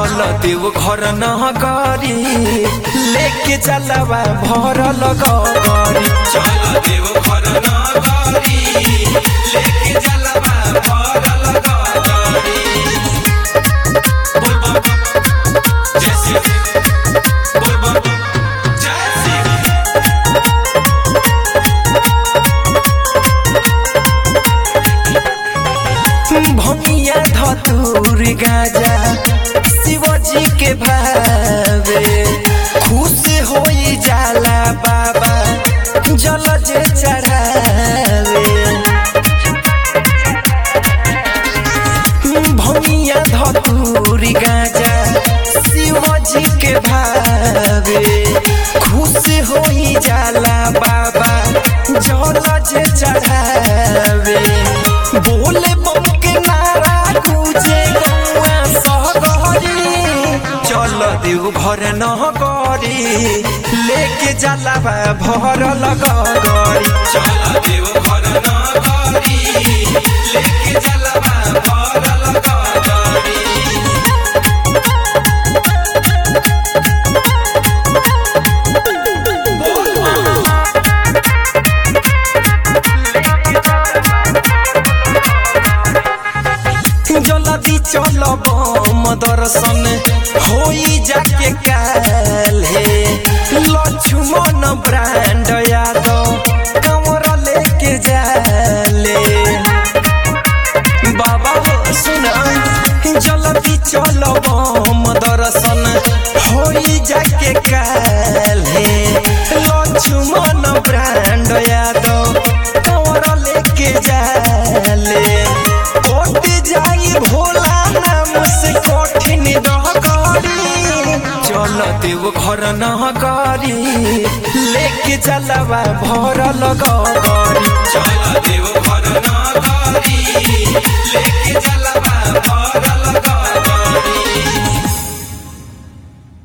चल देव घर न करी लेके चलवा भरल गरी चल देव घर न करी लेके चलवा भरल गरी बोल बम जय श्री बोल बम जय श्री भमिया धतूर गाजा शिवजी के भावे खुश होई जाला बाबा जल जे चढ़ावे भमिया धतूर गाजा शिवजी के भावे खुश होई जाला बाबा जल जे चढ़ावे बोले बम के नारा गुजे गौआ सहगरी चल देव घर न करी लेके जलावा भरल गरी चल देव घर न करी लेके जलावा भरल गरी जल्दी चल बम दर्शन होई जाके काले लक्ष्मण ब्रांड यादव कमर लेके जाले बाबा हो सुन जल्दी चल बम दर्शन होई जाके काले लक्ष्मण ब्रांड यादव कमर लेके जाले कोट जाई भोला नाम से कठिन रह करी चल देव घर न करी लेके चलवा भरल गरी चल देव घर न करी लेके चलवा